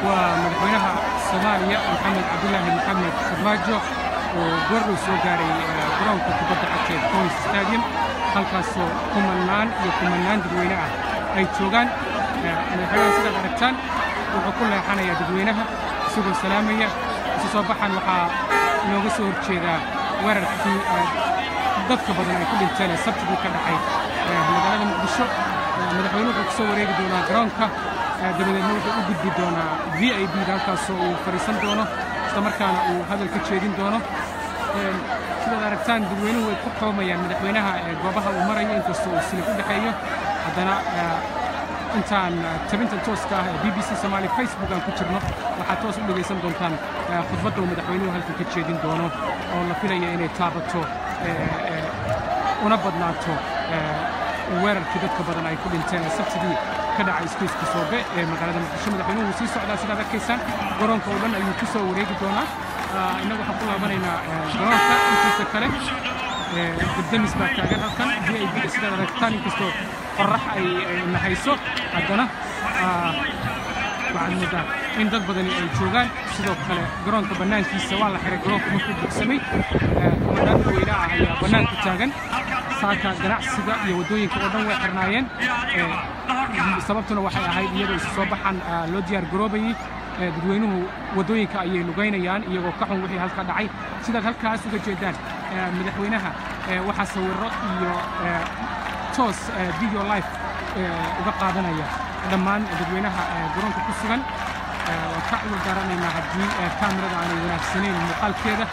waa madaxweynaha soomaaliya maxamed cabdulaahi maxamed farmaajo oo goordhow soo gaaray garoonka kubadda cagta ee conis stadium halkaasoo kumannaan iyo kumannaan dadweyne ah ay joogaan madaxweynaha sidaad aragtaan wuxuu ku leexanayaa dadweynaha isagoo salaamaya isu soo baxan waxaa inooga soo horjeedaa weerarkii dadka badan ay ku dhinteen ee sabtidii ka dhacay magaalada muqdisho madaxweyne wuxuu ku soo wareegi doonaa garoonka dabadeedna wuxuu u gudbi doonaa v i b da halkaasoo uu fadhiisan doono isla markaana uu hadal ka jeedin doono sidaad aragtaan dadweynuhu way ku xoomayaan madaxweynaha goobaha uu marayo inkastoo uu silib u dhexeeyo haddana intaan tabintan tooska ah ee b b c somaali facebook aan ku jirno waxaad toos u dhegaysan doontaan khudbadda uu madaxweynuhu halkan ka jeedin doono oo la filaya inay taabato una badnaato weerarkii dadka badan ay ku dhinteen ee sabtidii ka dhacay iskuiska soobe ee magaalada muqdisho madaxweynuhu wuu sii socdaa sidaad arkaysaan garoonka oo dhan ayuu ku soo wareegi doonaa innagu waxaan ku laabanaynaa garoonka intiisa kale dabdamis baa taagan halkan v i b da sidaad aragtaan inkastoo qorrax ay nahayso haddana waxaad moodaa in dad badani ay joogaan sidoo kale garoonka bannaankiisa waa la xiray garoonka markuu bugsamay kumanaan dadweyne ah ayaa bannaanka taagan saaka ganacsiga iyo waddooyinka oo dhan way xirnaayeen sababtuna waxay ahayd iyadoo isu soo baxan loo diyaar garoobayey dadweynuhu waddooyinka ayay lugaynayaan iyagoo ka xun wixii halka dhacay sidaad halkaas uga jeedaan madaxweynaha waxaa sawirro iyo toos video life uga qaadanaya dhammaan dadweynaha garoonka ku sugan waan ka cudur daaranaynaa haddii kaamirada aanay wanaagsanayn muuqaalkeeda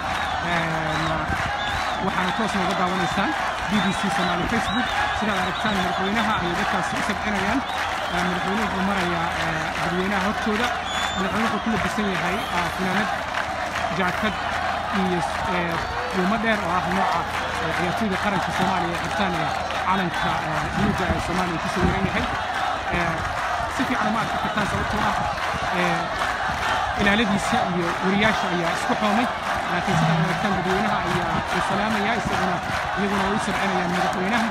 waxaana toos nooga daawanaysaan b b c somaali facebook sidaad aragtaan madaxweynaha ayay dadkaasi u sabcinayaan madaxweynuhu wuxuu marayaa dadweynaha hortooda madaxweyne wuxuu ku labisan yahay finaanad jaakad iyo duumo dheer oo ah nooca ciyaartooyda qaranka soomaaliya ee xirtaan ee calanka buluuga ee soomaaliya ku sawiran yahay si fiican uma arki kartaan sababtoo ah ilaaladiisa iyo wariyaasha ayaa isku xoomay laakiin sidaad aragtaan dadweynaha ayaa u salaamaya isaguna iyaguna way u sabcinayaan madaxweynaha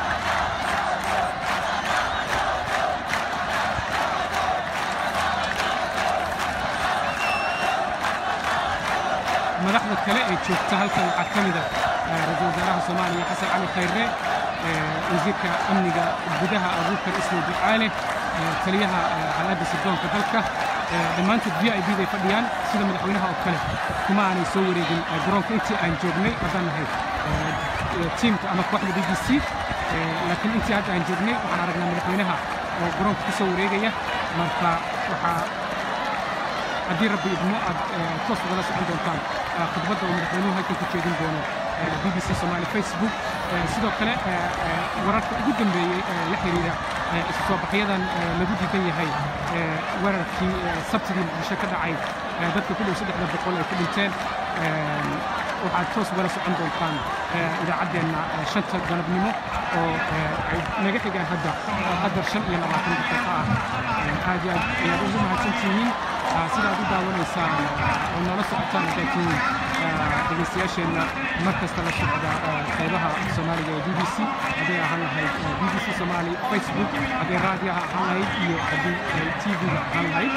madaxda kale ee joogta halkan waxaa ka mida ra-iisul wasaaraha soomaaliya xasan cali khayre wasiirka amniga gudaha abuukar ismail ducaale taliyaha hay-adda sirdoonka dalka dhammaantood v i b day fadhiyaan sida madaxweynaha oo kale kuma aanay soo wareegin garoonka intii aan joognay haddaan nahay tiimka ama kooxda b b c laakiin intii hadda aan joognay waxaan aragnaa madaxweynaha oo garoonka ku soo wareegaya marka waxaa haddii rabbi idmo aad toos ugala socon doontaan khudbadda uu madaxweynuhu halkan ku jeedin doono b b c somaali facebook sidoo kale wararka ugu dambeeyey la xiriira isu soo baxyadan lagu diidan yahay weerarkii sabtidii muqdisho ka dhacay dadka ku dhow saddexda boqol ay ku dhinteen waxaad toos ugala socon doontaan idaacaddeenna shanta galabnimo oo ay naga xigaan hadda qadar shan iyo labaatan daqiiqo ah aad iyo aad ayaad ugu mahadsantihiin sidaad u daawanaysaan oo noola socotaan haddaad tihiin dhegaystayaasheenna mar kasta la socda qaybaha soomaaliga ee b b c hadday ahaan lahayd b b c somaali facebook hadday raadiyaha ahaan lahayd iyo haddii ay t v-ga ahaan lahayd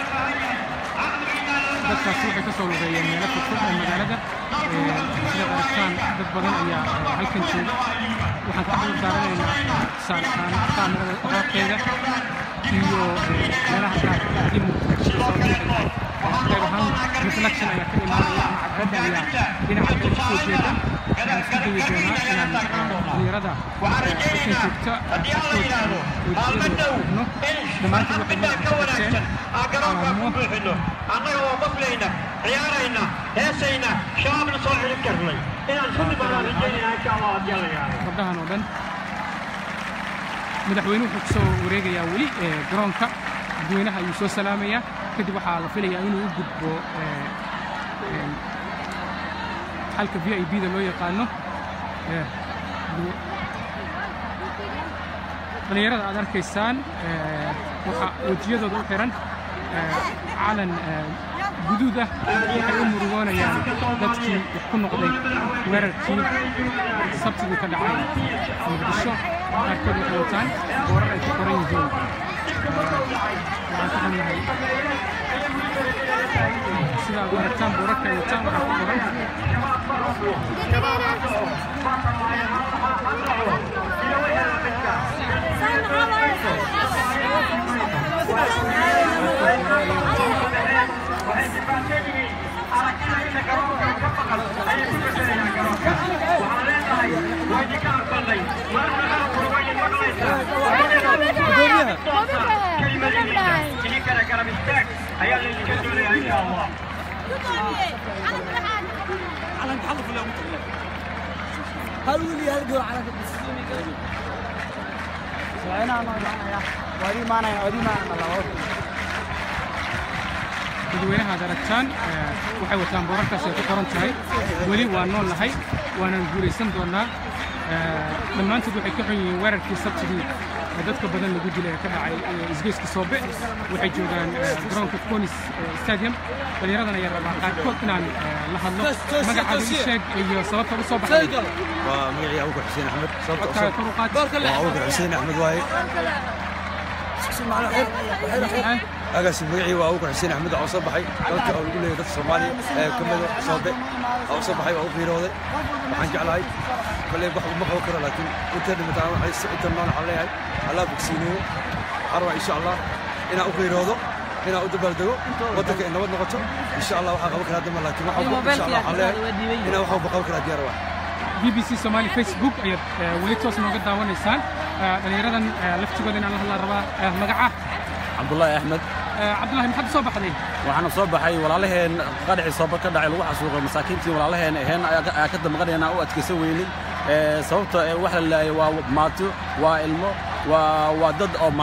dadkaasi waxay ka soo lugeeyeen meelo fogfog ee magaalada sidaad aragtaan dad badan ayaa halkan jooga waxaan ka cudur daaranaynaa tusaalehaan kaamirada qaabkeeda iyo meelaha qaarka haddii muqdisho soo leexay qayb ahaan reflection ayaa ka imaanaya ama cadceedda ayaa dhinaca kale kusoo jeeda waxaan isku dayi doonaa inaan dhalinyarada halkan joogta afkood wejiyada egno dhammaantood waxay madaxa ka dhigteen calaamo annaga oo qoflayna ciyaarayna heesayna shabaabna soo xidhin karnay inaan sunni baanaan rajaynaya insha allah haddii alla yahay gabdhahan oo dhan madaxweynuhu wuxuu ku soo wareegayaa weli garoonka dadweynaha ayuu soo salaamayaa kadib waxaa la filayaa inuu u gudbo xalka v i b da loo yaqaano dhallinyarada aad arkaysaan waxaa wejiyadooda u xiran calan guduud ah waxay u murugoonayaan dadkii wax ku noqday weerarkii sabtidii ka dhacay muqdisho qaarkood waxay wataan boorar ay ku qoran yihiin waxaan ka xunnahay sida aad aragtaan boorarka ay wataan waxaa ku qoran ayaa laydinka doonaya insha allah هل ولي هل قول على سواءنا أنا أنا ودي ما أنا ودي ما أنا الله dadweynaha aad aragtaan waxay wataan boorarkaas ay ku qoran tahay weli waa nool nahay waanaan guulaysan doonaa dhammaantood waxay ka xun yihiin weerarkii sabtidii dadka badan lagu dilay ee ka dhacay isgoyska soobe waxay joogaan garoonka conis stadium dhallinyaradan ayaa rabaa qaarkood inaan la hadlo magacaada ii sheeg iyo sababta u soo baxday waa magacii abuukar xuseen axmed sababta codkaaga kor u qaad waa abuukar xuseen axmed waaye agaasi magacii waa abuukar xuseen axmed oo soo baxay dalka oo lagu leeyahay dadka soomaaliya ee kamida soobe oo soo baxay waa u fiirooday waxaan jeclahay kolley wax uma qaban karo laakiin inta dhimataan waxay inta nool waxaan leeyahay allah bogsiineeyo waxaan rabaa insha allah inaan u fiiroodo inaan u dabaaldego waddanka ay nabad noqoto insha allah waxaan qaban karaa dama laakiin wax walba insha allah waxaan leeyahay inaan wax walba qaban karaa diyaar waa b b c somali facebook ayaad weli toos nooga daawanaysaan dhallinyaradan laftigooda inaan la hadlaan rabaa magaca cabdullaahi axmed cabdullahi maxaad u soo baxday waxaana soo baxay walaalaheen qadhicii sooba ka dhacay lagu xasuuqay masaakiintii walaalaheen aheen ayaa ka damqanayna u adkaysan weynay sababta wax la laayay waa maato waa ilmo waa waa dad oo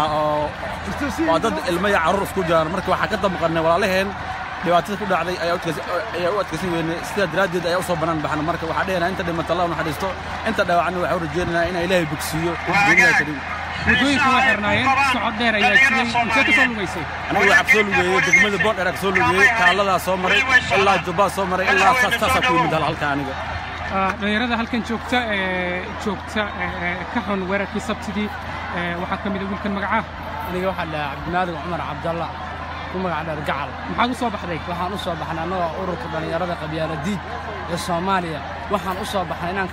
waa dad ilmo iyo carruur isku jiraan marka waxaa ka damqanay walaalaheen dhibaatada ku dhacday ayaa u adkaysan weynay sidaa daraaddeed ayaa u soo bannaan baxna marka waxaa dhehenaa inta dhimata allah naxariisto inta dhaawacna waxaa u rajeynaynaa inaa ilaahay bogsiiyo duuniyaa karim waddooyinka waa xirnaayeen socod dheer ayaa jiray intee ka soo lugaysay anigu waxaa kasoo lugeeyey degmada boondheer kasoo lugeeyey kaaladaa soo maray ilaa jubbaa soo maray ilaa saas saasaa ku yimid halka aniga dhallinyarada halkan joogta ee joogta ka xun weerarkii sabtidii waxaa ka mid a wiilkan magacaa aniga waxaa la cabdinaadig cumar cabdalla ku magac dheer gacal maxaad u soo baxday waxaan u soo baxnay annagoo ururka dhallinyarada qabyaala diid ee soomaaliya waxaan u soo baxnay inaan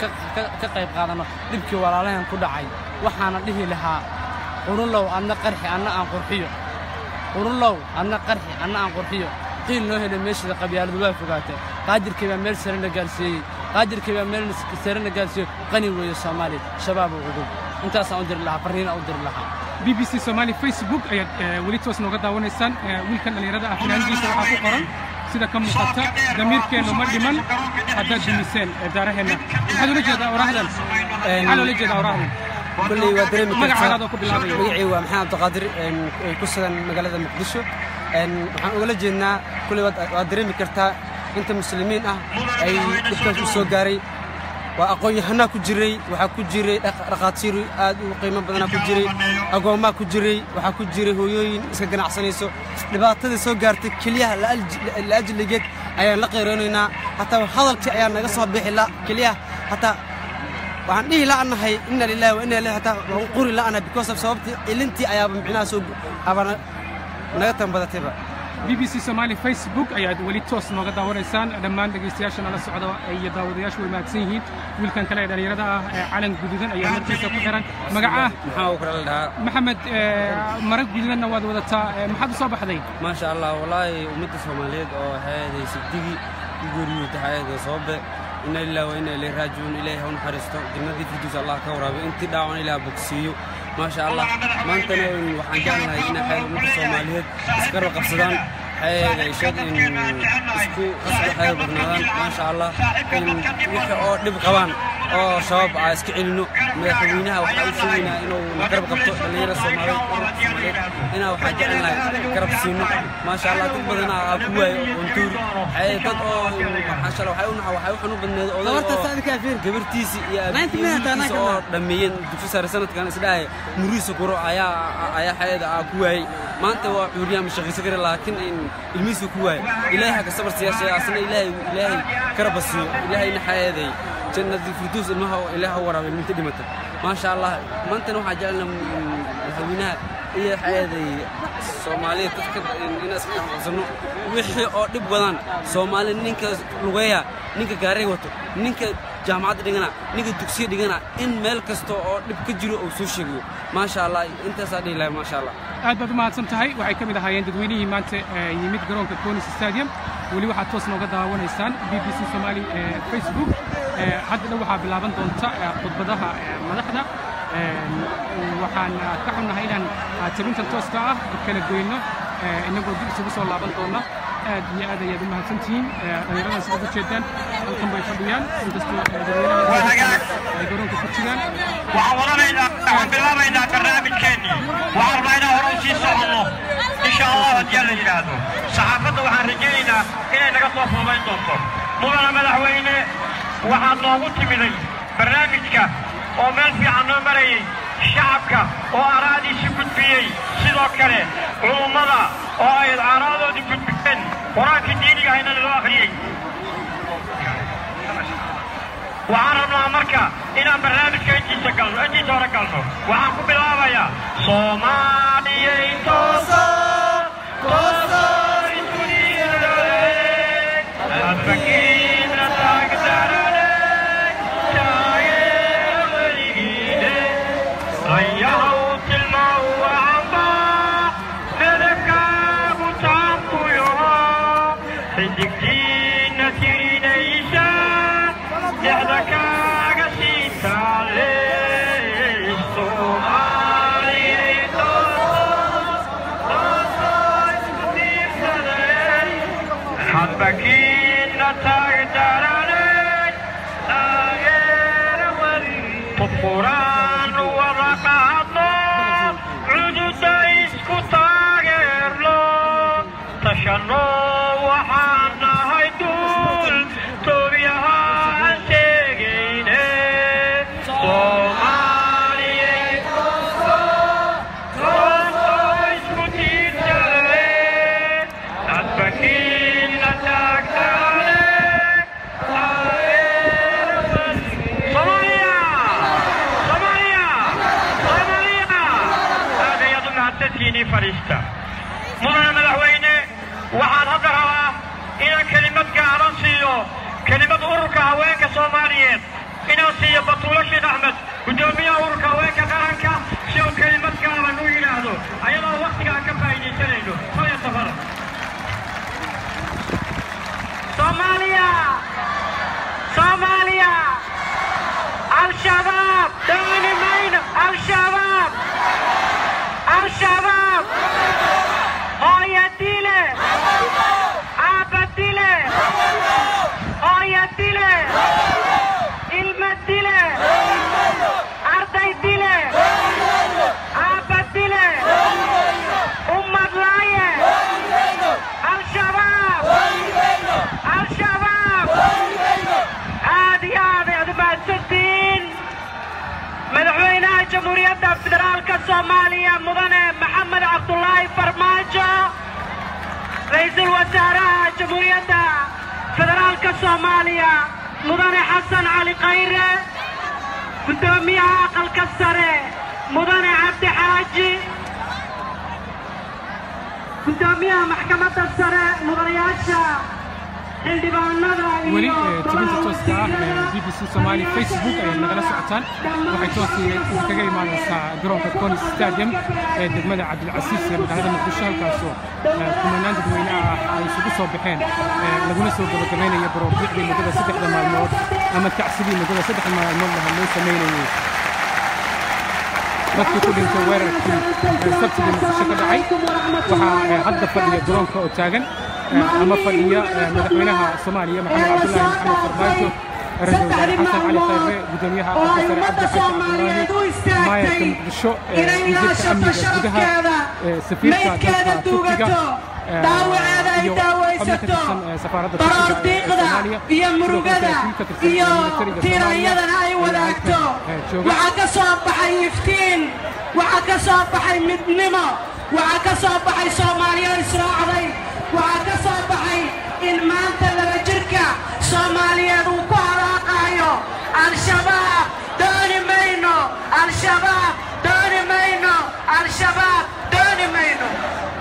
ka qayb qaadanno dhibkii walaalaheen ku dhacay waxaana dhihi lahaa qurunlow adna qarxi anna aan qurxiyo qurunlow adna qarxi anna aan qurxiyo qiil noo helay meeshada qabyaaladu waa fogaatay qaadirkii baa meel sare na gaarsiiyey qaadirkii baa meel sare na gaarsiiyey qani weeye soomaaliya shabaab u cudub intaasaan u diri lahaa farriina u diri lahaa b b c somali facebook ayaad weli toos nooga daawanaysaan wiilkan dhallinyarada ah finaanadiisa waxaa ku qoran sida ka muuqata damiirkeennu ma dhiman haddaad dumiseen daaraheenna maxaad ula jeedaa oraahdan maxaa loola jeedaa oraahdan kulley waa dareemi kartaa magacaadaadoo ku bilaabaya magacii waa maxamed abdiqaadir ku sugan magaalada muqdisho waxaan ugala jeednaa kulley waad dareemi kartaa inta muslimiin ah ay dhibkaas u soo gaaray waa aqoon-yahanaa ku jiray waxaa ku jiray dhakhaatiir aad u qiimo badanaa ku jiray agoommaa ku jiray waxaa ku jiray hooyooyin iska ganacsanayso dhibaatada soo gaartay keliyaha laajligeed ayaan la qayroonaynaa hataa hadalkii ayaa naga soo bixi la keliyaha hataa waxaan dhihi la'anahay inna lillahi wa inna ilayhi hataa waan quri la'anahay because of sababtii ilintii ayaaba micnaha soo abana naga tanbadatayba b b c somali facebook ayaad weli toos nooga daawanaysaan dhammaan dhegaystayaasha nala socda iyo daawadayaashu way mahadsan yihiin wiilkan kale ee dhallinyarada ah ee calan guduudan ayaa markiisa ku xiran magaca maxaa uu kala dhahaa maxamed mara guduudanna waad wadataa maxaad u soo baxday maasha allah wallaahi ummadda soomaaliyeed oo hayaaday sabdigii u geeriyooda hayaaday sababbe ina lillahi wa ina ilayhi raajicuun ilaahay ha u naxariisto jannadii firduus allah ka waraabiyo intii dhaawan ilaah bogsiiyo maasha allah maantana waxaan jeclahay inay hayad ummadda soomaaliyeed iskara qabsadaan hayada ishad in isku isku hayad badnaadaan maasha allah in wixii oo dhib qabaan oo shabaab aa iska celino madaxweynaha waxaa u sheegaynaa inuu garab qabto dhallinyarada soomaaliyeed ururka soomaaliyeed inaa waxaa jecelnahay garab siino maasha allah dad badana aa ku waayo ontuuri hay dad oo maasha allah waxay u naxa waxay u xanuun badneed oday gabartiisi iyo aabihiisa oo dhammeeyeen dugsi sare sanadkan isdhahay muriisa kuro ayaa ayaa hayada aa ku waayey maanta waa cuuriyaan mashaqaysan kara laakiin in ilmihiisa ku waayo ilaahay ha ka sabar siyaashay asna ilaahay ilaahay karaba siiyo ilaahayna hayaday jannadii firduus ilmaha ilaah u waraabay minta dhimata maasha allah maantana waxaa jecelna madaxweynaha iyo xeeday soomaaliya dadka inaan iska dhexqabsano wixii oo dhib wadaan soomaali ninka lugeeya ninka gaariga wato ninka jaamacadda dhigana ninka dugsiya dhigana in meel kasta oo dhib ka jiro uu soo sheegayo maasha allah intaasaa dhihi lahay maasha allah aad baad u mahadsan tahay waxay ka mid ahaayeen dadweynihii maanta ee yimid garoonka conis stadium weli waxaad toos nooga daawanaysaan b b c somali ee facebook ee hadda dhow waxaa bilaaban doonta ee khudbadaha ee madaxda Een, waxaan ah, ka xunnahay inaan ah, tabintan tooska ah kala goyno ee, inagoo dib isugu soo laaban doona aad iyo aad ayaad u mahadsantihiin Ee, dhallinyaradan sida u jeedaan halkan bay fadhiyaan inkastoo ee, dadweynaha ay garoonka ku jiraan waxaan wadanaynaa waxaan bilaabaynaa barnaamijkeennii waxaan rabnaa inaan hore u sii soconno insha allah haddii la yidhaahdo saxaafadda waxaan rajaynaynaa inay naga soo fuudayn doonto mudana madaxweyne waxaad noogu timiday barnaamijka oo meel fiican noo marayay shacabka oo araadiisi gudbiyey sidoo kale culummada oo ay aaraadoodii gudbiyeen qur-aankii diiniga hayna loo akhriyey waxaan rabnaa marka inaan barnaamijka intiisa galno intiisa hore galno waxaan ku bilaabayaa soomaaliyay tooso tooso iskudiidale adbakiina taagdarane taageera weligiine ayahaw tilmaaw waxamba medabkaagu taankuyoho xidigtiina tirinaysa dhexda kaaga sii taale soomaaliyay hadbakiina taagdarane taageera weli quraan wada qaadno cududa isku taageerno tashanno waxaan nahay duul toobiyahaan sheegayne soomaaliyay tooso isku tiirsale adbakiina taagtaane taageera weli Somalia! Somalia! Somalia! aad ayaad u mahadsantihiin fadhiista mudane madaxweyne waxaan hadda rabaa inaan kelimad gaaban siiyo kelimad ururka haweenka soomaaliyeed inaan siiyo batuulo sheekh axmed guddoomiyaha ururka haweenka qaranka si uu kelimad gaaban u yidhaahdo ayadoo waktiga aan ka faa'iidaysanayno haya safara Somalia! Somalia! Al-Shabaab! Dawini mayno! Al-Shabaab! Al-Shabaab! Hooya dile! Aabba dile! Hooya dile! Ilma dile! Arday dile! Aabba dile! Ummad laaye! Al-Shabaab! Al-Shabaab! aad iyo aad ayaad u mahadsantihiin madaxweynaha jamhuuriyadda federaalka soomaaliya mudane maxamed cabdulaahi farmaajo ra'iisul wasaaraha jamhuuriyadda federaalka soomaaliya mudane xasan cali khayre guddoomiyaha aqalka sare mudane cabdi xaaji guddoomiyaha maxkamadda sare mudanayaasha xildhibaanada weli iyo ee, tabinta tooska ah ee b b c somali facebook ayaad nagala socotaan waxay toos kaga imaanaysaa garoonka conis stadium ee degmada cabdilcasiis ee magaalada muqdisho halkaasoo ee, kumanaan dadweyne ah ay isugu soo baxeen ee, laguna soo gabagabaynaya baroordiicdii muddada saddexda maalmood ama tacsidii muddada saddex maalmood laha loo samaynayay dadkii ku dhintay weerarkii ee, sabtidii muqdisho ka dhacay waxaa ee, hadda fadhiya garoonka oo taagan ee, ama fadhiya ee, madaxweynaha soomaaliya maxamed cabdulaahi maxamed farmaajo ra-iisul wasaare xasan cali khayre gudoomiyaha aqalka sare cabdi xasan cabdulaahi maayarka muqdisho ee, wasiirka amniga gudaha ee, safiirka dalka turkiga ee, iyo xubno ka tirsan ee, safaaradda turkiga ee soomaaliya iyo murugada sidoo kale saraakiil ka tirsan iyo militariga Soomaaliya tiranyadana ay ee wadaagto halkan, ee, jooga waxaa ka soo baxay iftiin waxaa ka soo baxay midnimo waxaa ka soo baxay soomaaliya israacday waxaa ka soo baxay in maanta laba jirka soomaaliyeed uu ku halaaqaayo al-shabaab dooni mayno al-shabaab dooni mayno al-shabaab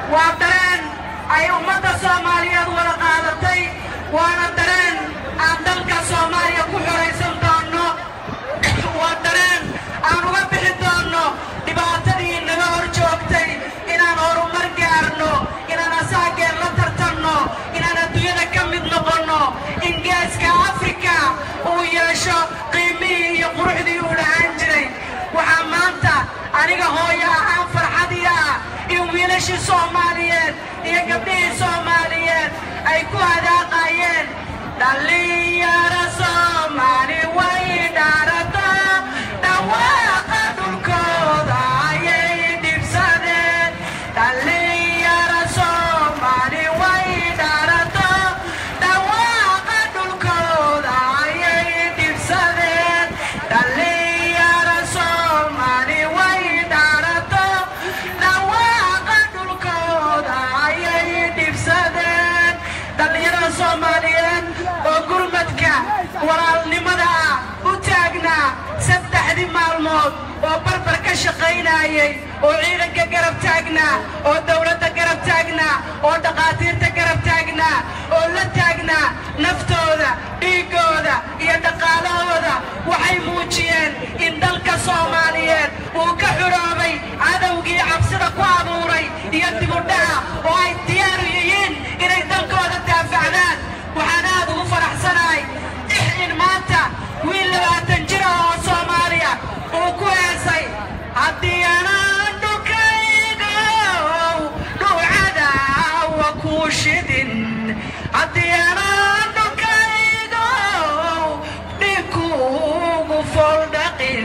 waa dareen ay ummadda soomaaliyeed wada qaadatay waana dareen aan dalka soomaaliya ku xoraysan doonno waa dareen aan uga bixi doonno dhibaatadii naga hor joogtay inaan horumar gaarno inaan asaageen la tartanno inaan adduunyada ka mid noqonno in geeska afrika uu yeesho qiimihii iyo quruxdii uu dhahaan jiray waxaa maanta aniga hooyo ahaan farxadii ah in wiilashii soomaaliyeed iyo gabdhihii soomaaliyeed ay ku hadaaqayeen dhallinyaro soomaali way dhaarataa dhawaaqa dhulkooda ayay dhibsadeen dhallinyaro soomaali way dhaarataa dhawaaqa dhulkooda ayay dhibsadeen dhallinyaro soomaali way dhaarataa dhawaaqa dhulkooda ayay dhibsadeen dhallinyarada soomaaliyeed oo gurmadka walaalnimada ah u taagnaa saddexdii maalmood oo barbar ka shaqaynayay oo ciidanka garab taagnaa oo dowladda garab taagnaa oo dhaqaatiirta garab taagnaa oo la taagnaa naftooda dhiiggooda iyo dhaqaalahooda waxay muujiyeen in dalka soomaaliyeed uu ka xuroobay cadowgii cabsida ku abuuray iyo dibudhaca oo ay diyaaru yihiin inay dalkooda daafacdaan waxaan aad ugu faraxsanahay in maanta wiil labaatan jira oo soomaaliya uu ku heesay haddii anaan dhulkaygow dhuucadawa kuu shidin haddii anaan dhulkaygow dhikuugu foldhaqin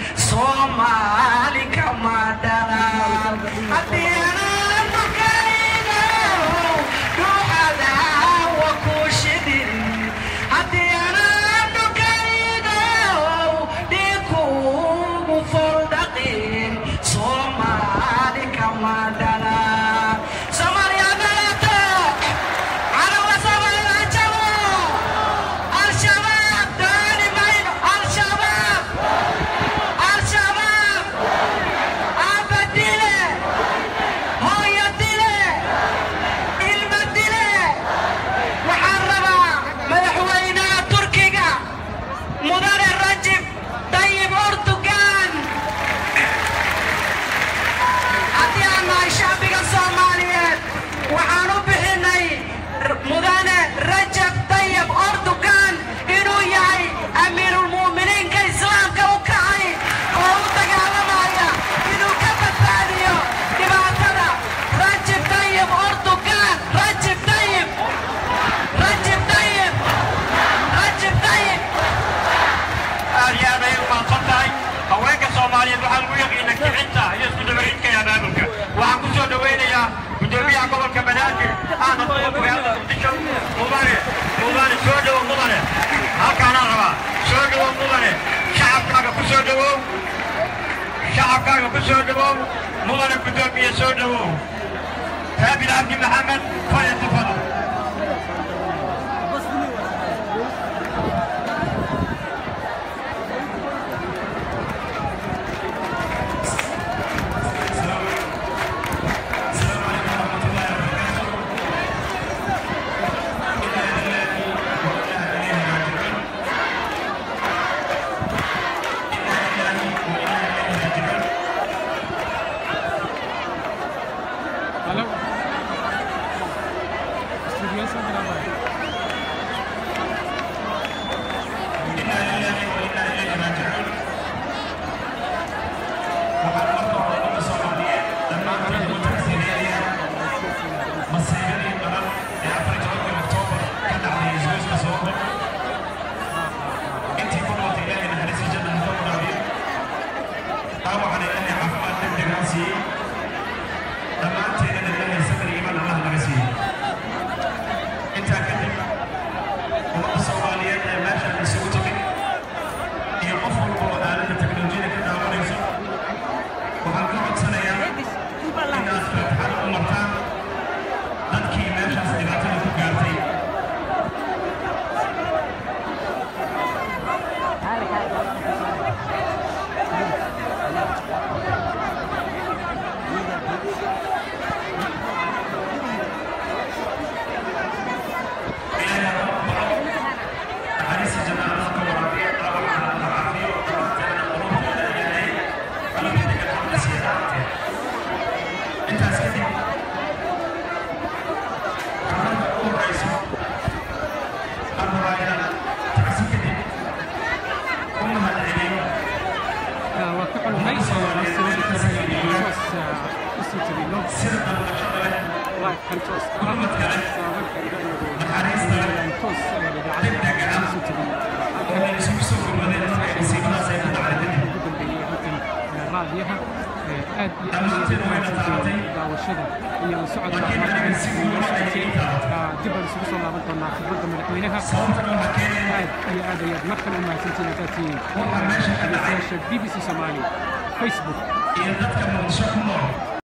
soomaali kama dhalan haddii anaan dhulkaygow dhuucadawa kuu shidin haddii anaan dhulkaygow dhikuugu foldhaqin soomaali kama dhalan soomaaliya dhalato calawa soomaaliya jabo al-shabaab dooni mayno al-shabaab al-shabaab aabba dile hooyo dile ilma dile waxaan rabaa madaxweynaha turkiga mudane rajib dayib urtugan haddii aan nahay shacbiga soomaaliyeed waxaan u bixinay mudane rajab dayib urtugan inuu yahay amiirulmu'miniinka islaamka u kacay oo u dagaalamaya inuu ka badbaadiyo dhibaatada rajib dayib urtugan rajib dayib rajib dayib rajib dayib aad iyo aad ayay u mahadsan tahay haweenka soomaaliyeed waxaa lagu yaqiina kicinta iyo isku dabaridka iyo abaabulka waxaan ku soo dhowaynayaa gudoomiyaha gobolka banaadir ahna duqa magaalada muqdisho mudane mudane soo dhowow mudane halkaanaan rabaa soo dhowow mudane shacabkaaga ku soo dhowow shacabkaaga ku soo dhowow mudane gudoomiye soo dhowow raabid cabdi maxamed falyatafadal Hello. Studio sa Brava. waa ka xunnahay sawirka toos usii tegino live-kan toos toos idaacadda usii tegino ugu dambeeyey halkan raadiyaha aad iyo aad ayay u mahadsantahay daawashada iyo la socodka markan inoo socotay dib aan isugu soo laaban doonaa khibradda madaxweynaha aad iyo aad ayaad markan u mahadsantihiin haddaad tihiin dhegeystayaasha b b c soomaali facebook iyo dadka muqdisho ku nool